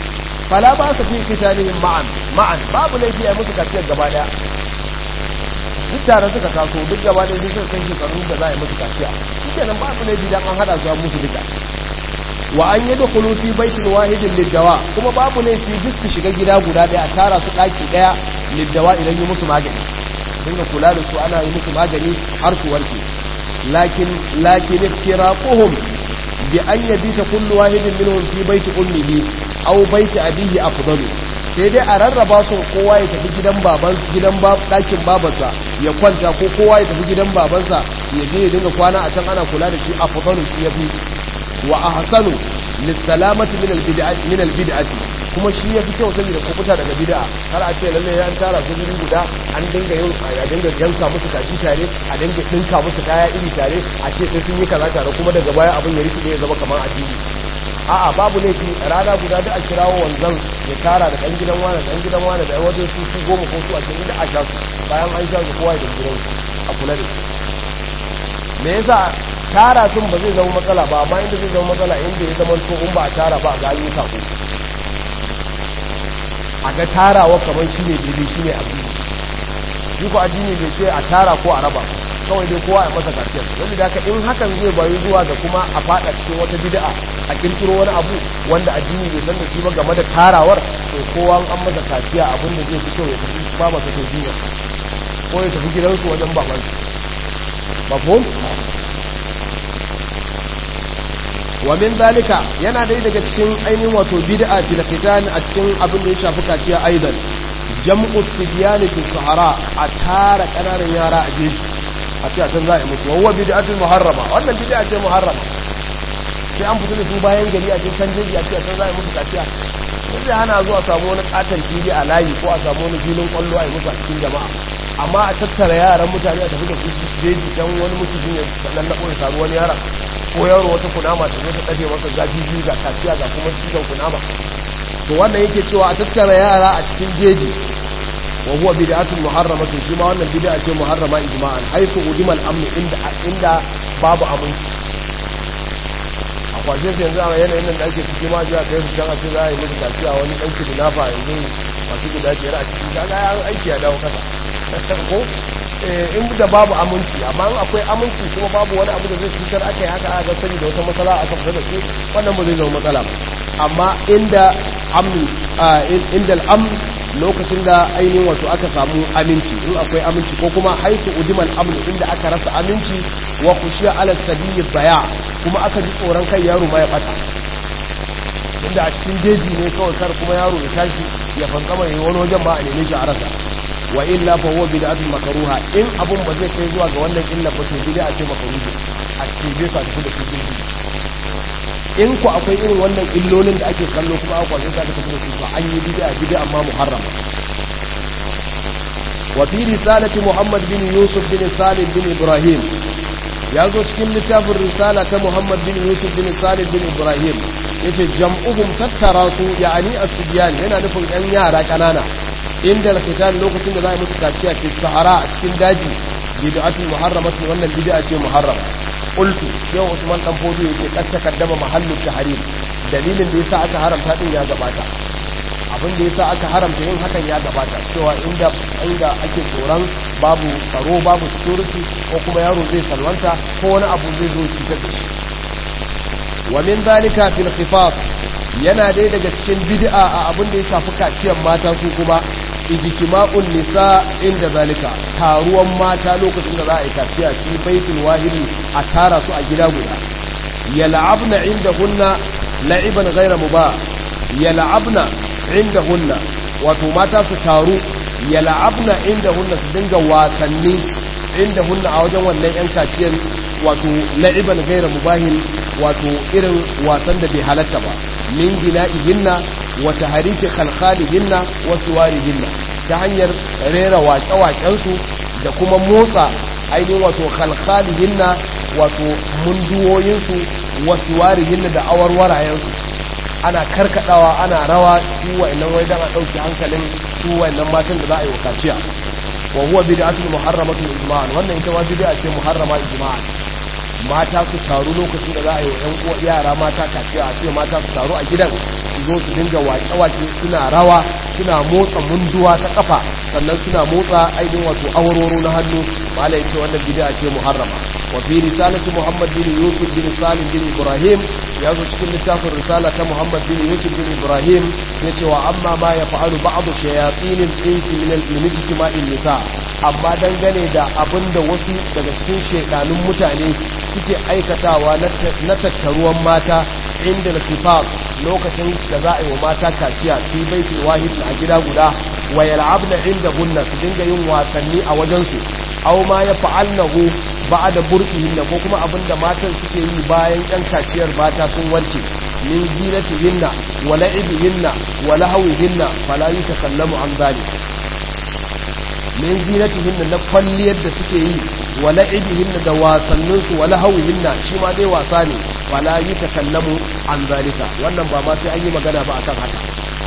fala ba su fi kitanihim ma'an ma'an babu laifi a musu kaciyar gaba daya duk tare suka taso duk gaba da duk suka kai shekarun da za a yi musu kaciya shi kenan ba su ne bidan an hada su musu duka wa an yi da fi baitin wahidin liddawa kuma babu laifi duk su shiga gida guda daya a tara su daki daya liddawa idan yi musu magani dinga kula da su ana yi musu magani har su warke lakin lakin iftiraquhum bi an yabita kullu wahidin minhum fi baiti ummihi aw baiti abihi afdalu sai dai a rarraba su kowa ya tafi gidan baban gidan dakin babansa ya kwanta ko kowa ya tafi gidan babansa ya je ya dinga kwana a can ana kula da shi afdalu shi yafi wa ahsanu lissalamati min albid'ati min albid'ati kuma shi yafi kyau saboda kubuta daga bid'a har a ce lalle an tara su guri guda an dinga yin a dinga yanka musu kaji tare a dinga dinka musu kaya iri tare a ce sai sun yi kaza tare kuma daga baya abin ya rike ya zama kamar addini a'a babu laifi rana guda da a kirawo wanzan ya tara da dan gidan wani dan gidan wani da wajen su su goma ko su a cikin da a sha su bayan an sha su kowa da gidan a kula da shi me yasa tara sun ba zai zama matsala ba amma inda zai zama matsala inda ya zama to in ba a tara ba a ga yi sako a ga tarawa kamar shi ne daidai shi ne addini shi ko addini bai ce a tara ko a raba kawai dai kowa a masa kaciyar wanda da in hakan zai bayu zuwa ga kuma a fada cikin wata bid'a a kirkiro wani abu wanda addini bai san da shi ba game da tarawar to kowa an masa kaciya abin da zai fito ya tafi ba masa to jinya ko ya tafi gidansu wajen babansu mafhum wa min zalika yana dai daga cikin ainihin wato bid'a fil khitan a cikin abin da ya shafi kaciya aidan jam'u sibyan fi sahara a tara kananan yara a jeji a ce a can za a yi musu wa bid'atun muharrama wannan bid'a ce muharrama sai an fito da su bayan gari a cikin jeji a ce a can za a yi musu kaciya sai hana zuwa samu wani katon fili a layi ko a samu wani filin kwallo a yi musu a cikin jama'a amma a tattara yaran mutane a tafi da su jeji don wani mutum ya sannan na ɓoye samu wani yaran ko yaro wata kunama ta zo ta ɗafe masa zafi biyu ga kaciya ga kuma cizon kunama to wannan yake cewa a tattara yara a cikin jeji wa huwa bid'atun muharramatun shi ma wannan bid'a ce muharrama ijma'an haythu udima al-amn inda inda babu aminci a kwashe su yanzu a yanayin nan da ake ciki ma jiya kai su can a ce za a yi musu kaciya wani ɗan kidnapper yanzu masu guda biyar a cikin kaga ya aiki ya dawo kasa ko in da babu aminci amma in akwai aminci kuma babu wani abu da zai cutar aka yi haka aka sani da wata matsala aka fita da su wannan ba zai zama matsala ba amma inda amni inda al'amn lokacin da ainihin wato aka samu aminci in akwai aminci ko kuma haitu udimal amn inda aka rasa aminci wa khushiya ala sabiyi baya kuma aka ji tsoron kai yaro ma ya bata inda a cikin jeji ne kawai kar kuma yaro ya tashi ya fankama ya wani wajen ba a neme shi a rasa wa illa fa huwa bid'atun makruha in abun ba zai kai zuwa ga wannan illa ba to bid'a ce makruhi a cikin sa da cikin in ku akwai irin wannan illolin da ake kallo kuma aka kwaje ta da kuma su ba an yi bid'a bid'a amma muharrama wa fi risalati muhammad bin yusuf bin salim bin ibrahim ya zo cikin littafin risala ta muhammad bin yusuf bin salim bin ibrahim yace jam'uhum tattara su ya'ani as-sibyan yana nufin yan yara kanana inda al-qital lokacin da za a musu kaciya fi sahara a cikin daji bid'atul muharramatu wannan bid'a ce muharrama qultu yau Usman dan fodo yake kad takaddama mahallu tahrim dalilin da yasa aka haramta din ya gabata abin da yasa aka haramta yin hakan ya gabata cewa inda inda ake tsoron babu tsaro babu security ko kuma yaro zai salwanta ko wani abu zai zo cutar da shi wa min zalika fil khifaf yana dai daga cikin bid'a a abin da ya shafi kaciyar mata su kuma ijtima'un nisa inda zalika taruwan mata lokacin da za a yi kaciya fi baitul wahidi a tara su a gida guda yal'abna indahunna la'iban ghayra mubah yal'abna indahunna wato mata su taru yal'abna indahunna su dinga wasanni indahunna a wajen wannan yan kaciyar wato la'iban ghayra mubahin wato irin wasan da bai halatta ba min gina'ihinna wa tahariki khalkhalihinna wa suwarihinna ta hanyar rera waƙe-waƙensu da kuma motsa ainihin wato khalkhalihinna wato munduwoyinsu wa suwarihinna da awarwarayensu ana karkadawa ana rawa su wa'annan wai dan a dauki hankalin su wa'annan matan da za a yi wakaciya wa huwa bid'atul muharramatul ijma'an wannan ita ma bid'a ce muharrama ijma'an mata su taru lokacin da za a yi wa 'yan uwa yara mata kaciya a ce mata su taru a gidan su zo su dinga wake-wake suna rawa suna motsa munduwa ta kafa sannan suna motsa ainihin wato awarwaro na hannu malai ce wannan bid'a ce muharrama wa fi risalati muhammad bin yusuf bin salim bin ibrahim ya zo cikin littafin risala ta muhammad bin yusuf bin ibrahim ya ce wa amma ma ya fa'alu ba'adu shayatinin insi min al-ijtima'in nisa amma dangane da abinda wasu daga cikin shekanun mutane suke aikatawa na tattaruwan mata inda al lokacin da za a yi wa mata kaciya fi baitul wahid a gida guda wa yal'abna inda hunna su dinga yin wasanni a wajensu aw ma ya fa'alnahu ba'da burqihinna ko kuma abinda matan suke yi bayan yan kaciyar mata sun warke min zinatihinna wa la'ibihinna wa lahawihinna fala yutakallamu an zalik min zinatihinna na kwalliyar da suke yi wa la'ibihinna da wasanninsu wa lahawihinna shi ma dai wasa ne fala yutakallamu an zalika wannan ba ma sai an yi magana ba akan haka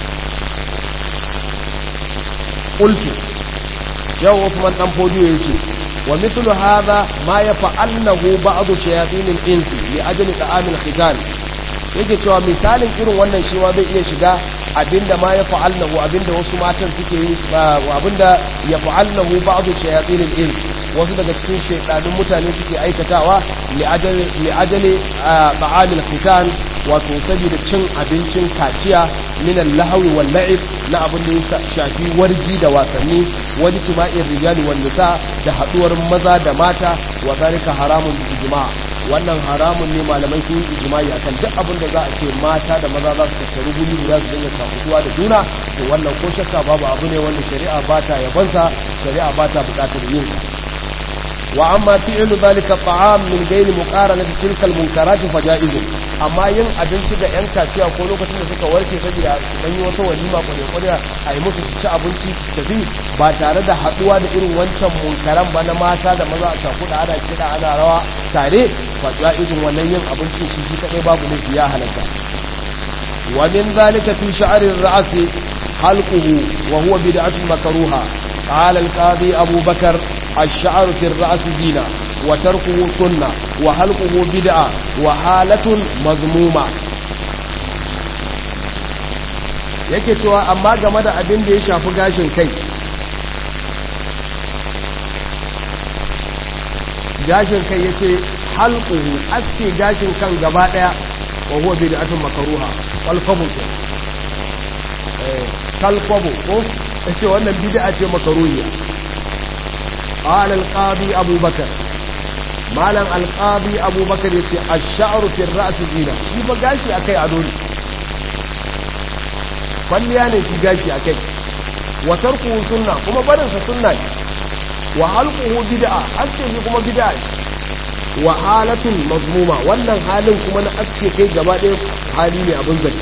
qultu yau Usman dan fodiyo yace wa mithlu hadha ma yaf'alnahu ba'd shayatin al-insi li ajli ta'amil khitan yake cewa misalin irin wannan shi ma zai iya shiga abinda ma ya fa'alnahu abinda wasu matan suke yi abinda ya fa'alnahu ba'du shayatin al-ins wasu daga cikin shaydanun mutane suke aikatawa li ajali li ajali ta'amil khitan wato saboda cin abincin kaciya min al-lahwi wal la'ib na abin da ya shafi wargi da wasanni wani tima'in rijali wan nisa da haduwar maza da mata wa zalika haramun ijma' wannan haramun ne malamai sun yi ijimai akan duk abin da za a ce mata da maza za su tattaru guri guda su dinga takutuwa da juna to wannan ko shakka babu abu ne wanda shari'a ba ta yabansa shari'a ba ta bukatar yin sa wa amma fi'lu zalika ta'am min ghairi muqaranati tilka al-munkarat fa ja'izun amma yin abinci da yan kaciya ko lokacin da suka warke saboda dan yi wata walima ko ne a yi musu ci abinci tafi ba tare da haduwa da irin wancan munkaran ba na mata da maza a cakuda ana kida ana rawa tare fa ja'izun wannan yin abinci shi shi kadai babu ne ya halatta wa min zalika fi sha'ri ar-ra's halquhu wa huwa bid'atun makruha qala al-qadi abu bakr الشعر في الرأس زينة وتركه سنة وحلقه بدعة وحالة مذمومة yake cewa amma game da abin da ya shafi gashin kai gashin kai ya ce halƙuhu aske gashin kan gaba ɗaya wa huwa bid'atun makaruha kalfabu ke kalfabu ko ya ce wannan bid'a ce makaruhiya قال القاضي أبو بكر مالا القاضي أبو بكر يتي الشعر في الرأس زينة شي بقاشي أكي عدولي فلياني في قاشي أكي وتركه سنة كما برنس سنة وحلقه بدعة أسكي كما بدعة وحالة مضمومة وانا حالا كما أسكي كي جبادي حاليني أبن ذلك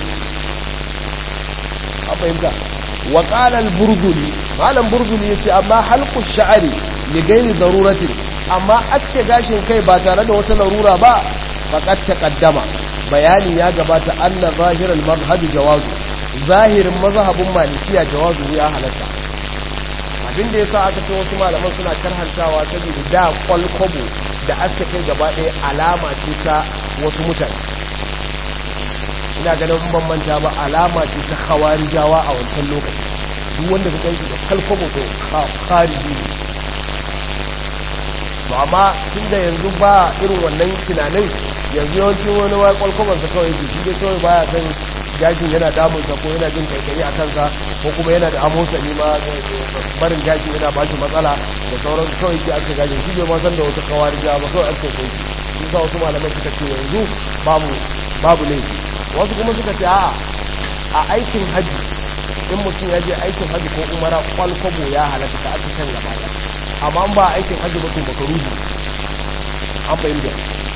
أفهمت وقال البرغلي قال البرغلي يتي أما حلق الشعر ligaini daruratin amma aske gashin kai ba tare da wata larura ba faqad taqaddama bayani ya gabata anna zahiral mazhab jawazu zahirin mazhabin malikiya jawazu ya halatta abin da yasa aka ce wasu malaman suna karhantawa saboda da kwalkwabo da aske kai gaba ɗaya alama ce ta wasu mutane ina ganin ban manta ba alama ce ta khawarijawa a wancan lokaci duk wanda ka ganshi da kalkwabo to khariji ne to amma tun da yanzu ba irin wannan tunanin yanzu yawancin wani wa kwalkwabansa kawai ji shi dai kawai baya san gashin yana damunsa ko yana jin kaikayi a kansa ko kuma yana da amosa ne ma barin gashin yana ba shi matsala da sauran kawai ke aka gashin shi bai ma san da wata kawari ja ba kawai aka kai shi sa wasu malamai suka ce yanzu babu babu laifi wasu kuma suka ce a'a a aikin haji in mutum ya je aikin haji ko umara kwalkwabo ya halatta ta aka kan gaba amma ba aikin hajji mutum baka ruhu an fahimta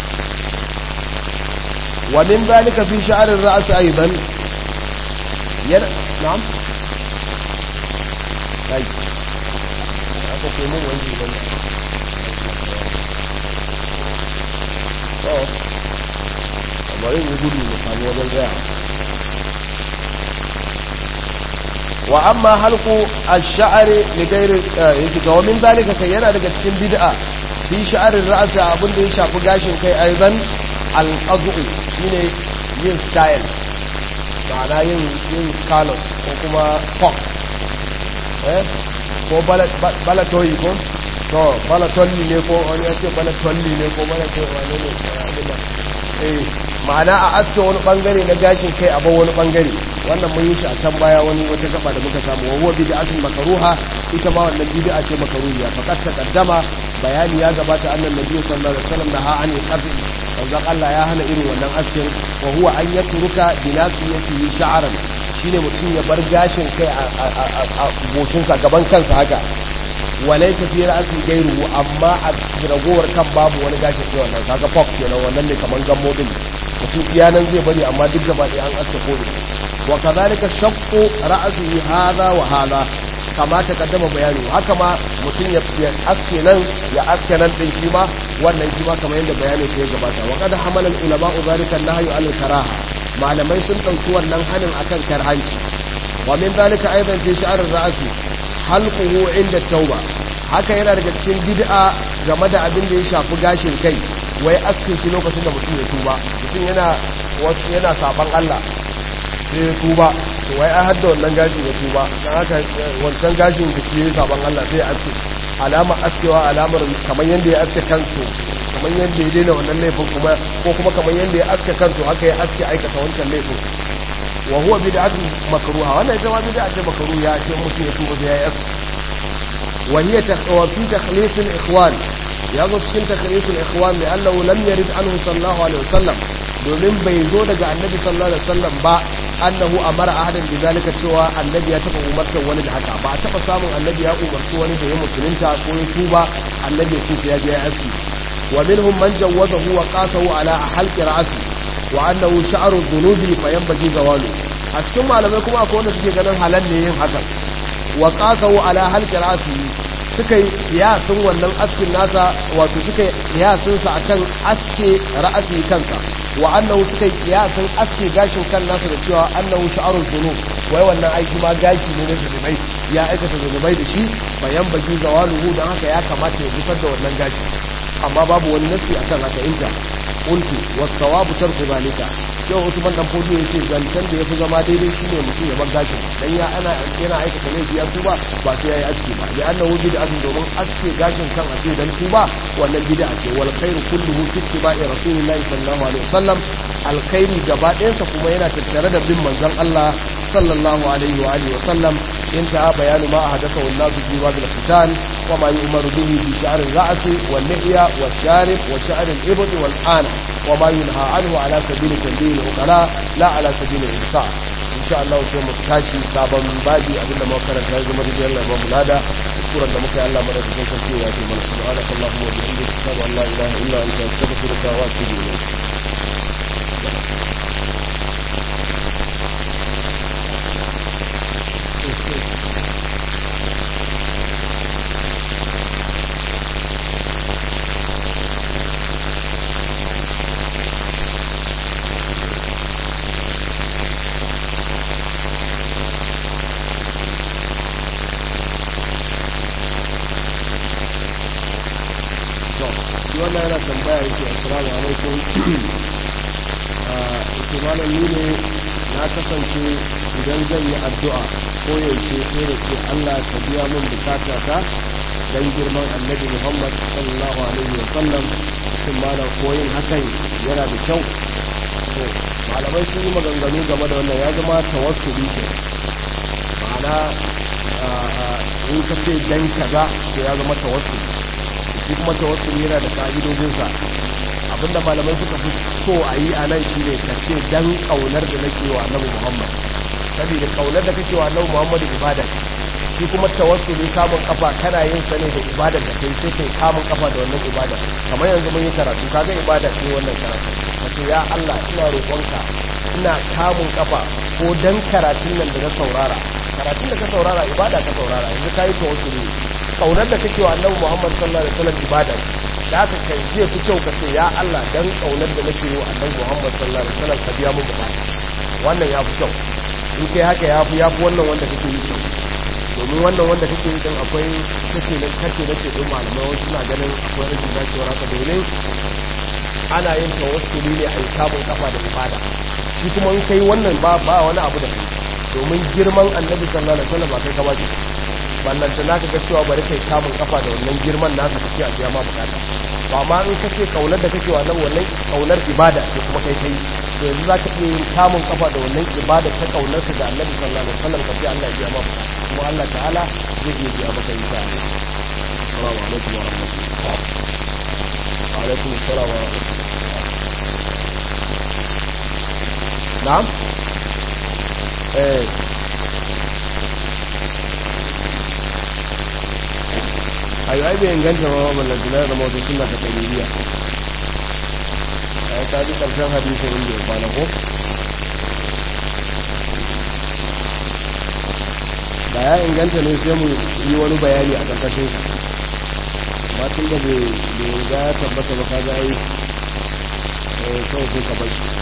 wa min zalika fi sha'arir ra's aidan yar na'am kai aka ce mun wani dan to amma yin gudu ne samu wajen tsaya wa amma halku ash-sha'ri li ghairi yake ga min zalika kai yana daga cikin bid'a fi sha'rin ra'si abin da ya shafi gashin kai aidan al-qad'u shine yin style ma'ana yin yin color ko kuma pop eh ko balatoyi ko to balatolli ne ko wani ya ce balatolli ne ko balatolli wane ne eh ma'ana a aske wani bangare na gashin kai a bar wani bangare wannan mun yi shi a can baya wani wata gaba da muka samu wa huwa bid'atun makruha ita ma wannan bid'a ce makruhiya faqad taqaddama bayani ya gabata annan nabi sallallahu alaihi wasallam naha an yaqdi manzon Allah ya hana irin wannan askin wa huwa an yatruka binasiyatihi sha'ran shine mutum ya bar gashin kai a goshinsa gaban kansa haka walai ta fi ra'asi gairu amma a ragowar kan babu wani gashin sai wannan kaga pop kenan wannan ne kaman gammo din mutum iyanan zai bari amma duk gaba ɗaya an aske kore wa kazalika shaqqu ra'si hadha wa hadha kama ta kaddama bayani haka ma mutum ya aske nan ya aske nan din shi ma wannan shi ma kamar yadda bayani ya gabata wa qad hamala al ulama zalika nahyu al karaha malamai sun dauki wannan hanin akan karhanci wa min zalika aidan fi sha'r ra'si halquhu inda tauba haka yana daga cikin bid'a game da abin da ya shafi gashin kai wai askin shi lokacin da mutum ya tuba mutum yana wasu yana saban Allah sai ya tuba to wai an hadda wannan gashin ya tuba dan haka wancan gashin da shi ya saban Allah sai ya aske alama askewa alamar kamar yanda ya aske kansu kamar yanda ya daina wannan laifin kuma ko kuma kamar yanda ya aske kansu haka ya aske aikata wancan laifin wa huwa bid'atun makruha wannan ita ma bid'a ce makruha ce mutum ya tuba sai ya aske wa hiya wa fi takhlis al-ikhwan ya zo cikin takhlis al-ikhwan li annahu lam yarid anhu sallallahu alaihi wasallam domin bai zo daga annabi sallallahu alaihi wasallam ba annahu amara ahadan bi zalika cewa annabi ya taba umartar wani da haka ba a taba samun annabi ya umarci wani da ya musulunta ko ya tuba annabi ya ce sai ya je ya aski wa minhum man jawwazahu wa qasahu ala halqi ra'si wa annahu sha'ru dhunubi fa yanbaghi zawalu a cikin malamai kuma akwai wanda suke ganin halal ne yin haka wa qasahu ala halqi ra'si suka yi kiyasin wannan askin nasa wato suka yi kiyasin sa akan aske ra'asi kansa wa annahu suka yi kiyasin aske gashin kan nasa da cewa annahu sha'arul dhunub wai wannan aiki ma gashi ne na zunubai ya aikata zunubai da shi bayan baki zawaluhu dan haka ya kamata ya gusar da wannan gashi amma babu wani nasi akan haka inta qultu was-sawabu tarku zalika sai Usman dan Fodo yace zancen da yafi zama daidai shine mutum ya bar gashin dan ya ana yana aikata laifi ya tuba ba sai yayi aski ba da annahu bid'atun domin aske gashin kan a ce dan tuba wannan bid'a ce wal khairu kulluhu fi ittiba'i rasulillahi sallallahu alaihi wasallam alkhairi gaba ɗayansa kuma yana tattare da bin manzon Allah sallallahu alaihi wa alihi wasallam inta bayanu ma hadatha wallahu fi babil qital wa ma yu'maru bihi bi sha'r ar-ra's wal lihya wal sharib wa sha'r al-ibd wal an wa ma yunha anhu ala sabili tanbih al-uqala la ala sabili al-ihsa insha Allah sai mu tashi sabon babi abinda muka karanta ya zama da Allah ba mu lada kuran da muka yi Allah mara cikin sarki ya ce mana subhanaka allahumma wa bihamdika ashhadu an la ilaha illa anta astaghfiruka wa atubu ilayk wannan yana tambaya yake assalamu alaikum yake malam ni ne na kasance idan zan yi addu'a ko yaushe sai da ce Allah ka biya min bukata ta dan girman annabi Muhammad sallallahu alaihi wa sallam shin malam koyin hakan yana da kyau to malamai sun yi maganganu game da wannan ya zama tawassuli ke ma'ana in ka ce dan kaza to ya zama tawassuli shi kuma tawassuli yana da ka'idojinsa abinda malamai suka fi so a yi a nan shine ka ce dan kaunar da nake wa annabi Muhammad saboda kaunar da kake wa annabi Muhammad ibada ce shi kuma tawassuli kamun kafa kana yin sa ne da ibada da kai sai kai kamun kafa da wannan ibada kamar yanzu mun yi karatu kaga ibada ce wannan karatu kace ya Allah ina roƙonka ina kamun kafa ko dan karatun nan da na saurara karatun da ka saurara ibada ka saurara yanzu kai tawassuli kaunar da kake wa annabi Muhammad sallallahu alaihi wasallam ibada ce da haka kai zai fi kyau ka ce ya Allah dan kaunar da nake wa annabi Muhammad sallallahu alaihi wasallam ka biya mu bukata wannan ya fi kyau in kai haka ya fi ya fi wannan wanda kake yi kyau domin wannan wanda kake yi din akwai kace na kace nake din malamai wasu na ganin akwai rashin dacewar haka domin ana yin tawassuli ne a yi kamun kafa da ibada shi kuma in kai wannan ba ba wani abu da kai domin girman annabi sallallahu alaihi wasallam ba kai ka ba ballanta naka ga cewa bari kai kamun kafa da wannan girman nasa kace a biya ma bukata to amma in kace kaunar da kake wannan wannan kaunar ibada ce kuma kai kai to yanzu zaka iya yin kamun kafa da wannan ibada ta kaunar ka da Annabi sallallahu alaihi wasallam kace Allah ya biya ma kuma Allah ta'ala zai iya biya maka insha Allah assalamu alaikum wa rahmatullahi wa alaikum assalam wa rahmatullahi na'am eh ayo ai bai inganta ma wannan tunar da mawata suna ta ƙaririya a ta ji ƙarshen hadisun inda ya kwana ko da ya inganta ne sai mu yi wani bayani a ƙarƙashin su ba tun da bai ga ya tabbata ba ka ga yi kawai sai ka bai